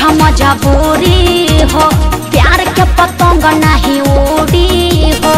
बुझा मजबूरी हो प्यार के पतंग नहीं उड़ी हो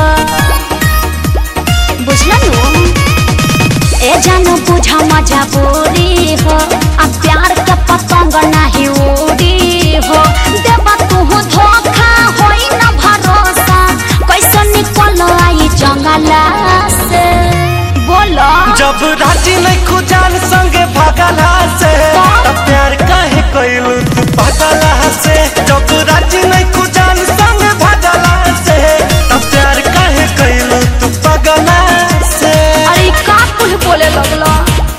बुझलनु ए जानू बुझा मजबूरी हो आ प्यार के पतंग नहीं उड़ी हो देबा तू धोखा होई न भरोसा कैसे निकल आई जंगला से बोलो जब राजी नहीं खुजान संगे भागला से तब प्यार काहे कइलू तू पागला से जब राजी नहीं खुजान संगे भागला से तब प्यार काहे कइलू तू पागला से अरे का कुछ बोले लगला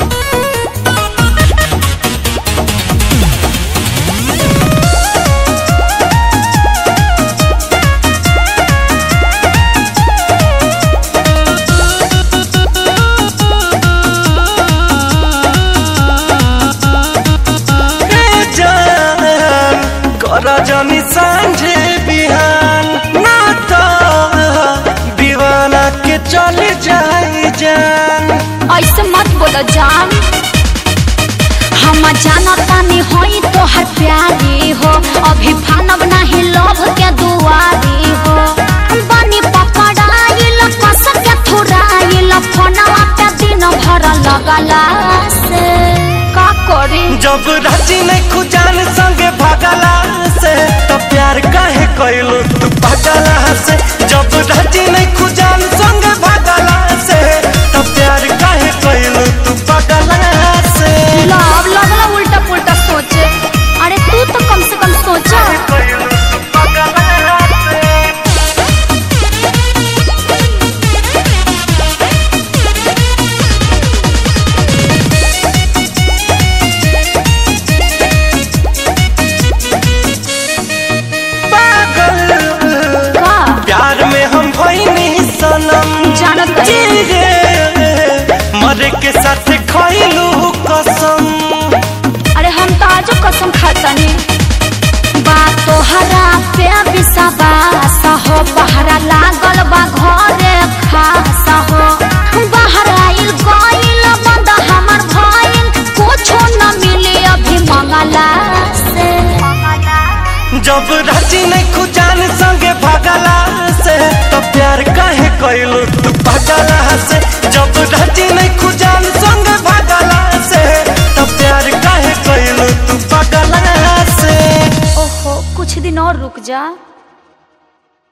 ए जान कर जनी सांझे बिहान ना तो दीवाना के चल जाई जान ऐसे मत बोलो जान हम जानतानी होई तो हर प्यारी हो अभी फानब नहीं लोभ के दुआरी हो बनी पकड़ाइल कस के थुराइल फोनवा पे दिन भर लगला से का करी जब राजी नहीं खुजान संगे भागला से तो प्यार काहे कइलू तू पागला से जब राजी नहीं खुजान संगे भागला से तो प्यार काहे कइलू तू पागला से लव लगला उल्टा पुल्टा सोचे अरे तू तो कम से कम सोचा कइलू तू पागला से पागल का प्यार में हम भइनी सनम जानत जी नहीं रे मरे के साथ खइलू कसम अरे हम तो आजो कसम खातानी बात तोहरा पे विश्वास हो पहरा लागल बा घरे खास हो बाहर आइल गइल बंद हमर भइल कुछो न मिली अभी मंगला से जब राजी नहीं खुजान संगे भागला से तो प्यार काहे कइलू तू पागला से जब राजी नहीं खुजान संगे भागला से तो प्यार काहे कइलू तू पागला से ओहो कुछ दिन और रुक जा